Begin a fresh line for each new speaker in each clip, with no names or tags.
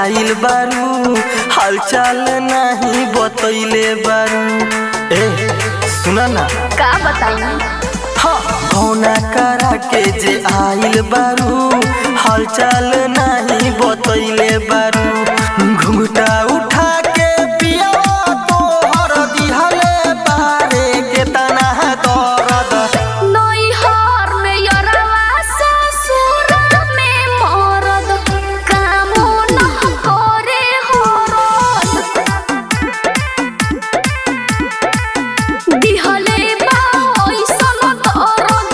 आइल बारू हालचाल नहीं बतैले बारू ए सुना ना
का बताई
भौना करा के जे आइल बारू हालचाल नहीं बतैले बारू घुंघटा उठा के पिया तोहर दिहले बारे के तना दर्द
नैहर में यरवा ससुर में मरद कामो न करे हरद दिहले बा ऐसन दर्द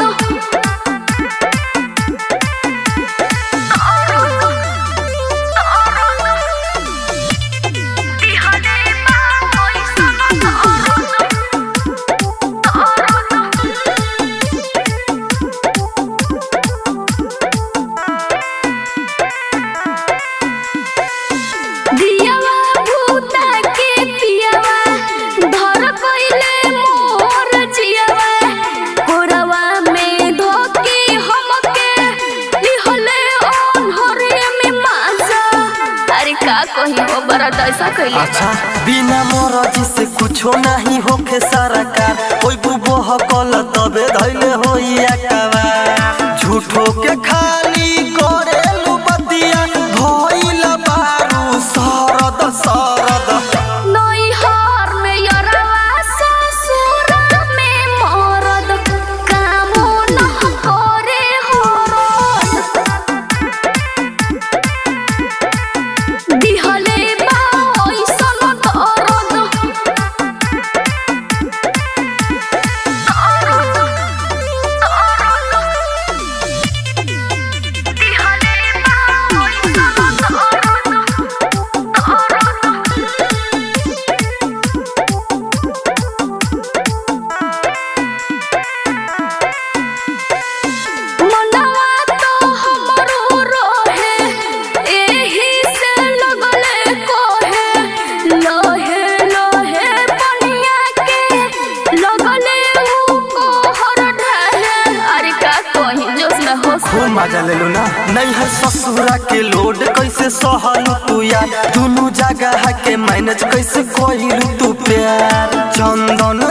दिहले बा ऐसन दियावा भूता के पियावा धर कइले मोर जियावा कोरवा में धोके हमके लिहले ओन्हरे में माजा अरे का कही हो बड़ा ऐसा कइले
अच्छा बिना मरजी से कुछो नहीं होखे सरकार ओइ बुबो हकल तबे धैले होई अकवा झूठो के खाली करेलु बतिया भइल बारू सरद सरद
नैहर में यरवा ससुर में मरद कामो न करे हरद दिहले बा ऐसन दर्द दिहले बा ऐसन मनवा तो हमरो रोहे एही से लगले कोहे लोहे लोहे पनिया के लगले ऊ कोहर ढहे अरे का कहीं जोश न हो
खूब मजा लेलु ना नहीं है ससुरा के लोड कैसे सहलु तू यार दुनु जगह के मैनेज कैसे कोइलु तू प्यार चंदन